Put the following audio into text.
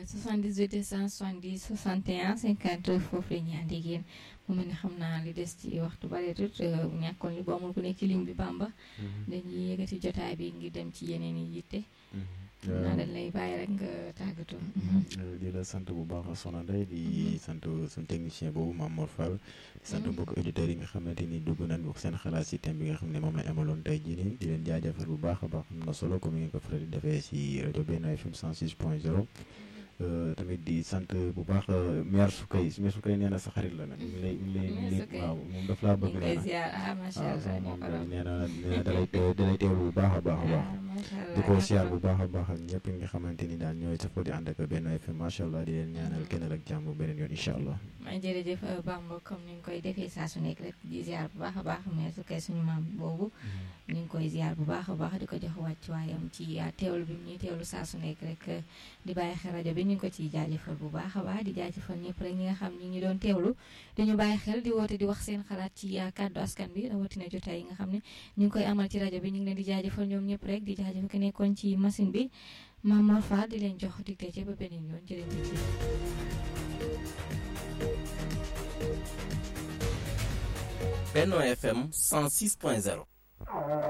78 170 61 50 foofu la ñu ànd ak yéen mu mel ni xam naa li des ci waxtu bareetut ñàkkoon li bu amul ku nekk ci ligne bi Bamba dañuy yëkkati jotaay bi ngir dem ci yeneen yi yitte naa dañ lay bàyyi rek nga tàggatoo di la sant bu baax Soxna Ndeye di sant suñu technicien boobu Mame Mor Fall di sant mbokk auditeurs yi nga xamante ni dugg nañ wax seen xalaat si thème bi nga xam ne moom lañ amaloon tey jii nii di leen jaajëfal bu baax a baax am na solo comme ni ngeen ko faral di defee si rajo Benno FM 106 point 0 tamit di sant bu baax maire Soukay maire Soukay nee na sa xarit la nag ñu ngi lay ñu ngi lay waaw moom daf laa bëgg nee na waaw moom nee na nee na dalay dalay teewlu bu baax a baax a baax di ko siyaar bu baax a baax ak ñëpp ñi nga xamante ni daal ñooy safoo di ànd ak Benno FM macha allah di leen ñaanal kenn ak jàmm beneen yoon incha allah. jërëjëf Bamba comme ni nga koy defee saa su nekk rek di ziar bu baax a baax maire Soukay suñu maam boobu ñu ngi koy ziar bu baax a baax di ko jox wàccuwaayam ci teewlu bi ñuy teewlu saa su nekk rek di bàyyi xel rajo bi ñu ngi ko ciy jaajëfal bu baax a baax di jaajëfal ñëpp rek ñi nga xam ñi ñu doon teewlu dañu bàyyi xel di woote di wax seen xalaat ci kàddu askan bi rawatina jotaay yi nga xam ne ñu ngi koy amal ci rajo bi ñu ngi leen di jaajëfal ñoom ñëpp rek di jaajëfal ki nekkoon ci machine bi Mame Mor Fall di leen jox digte ci ba beneen yoon jërëjëf Benno FM 106.0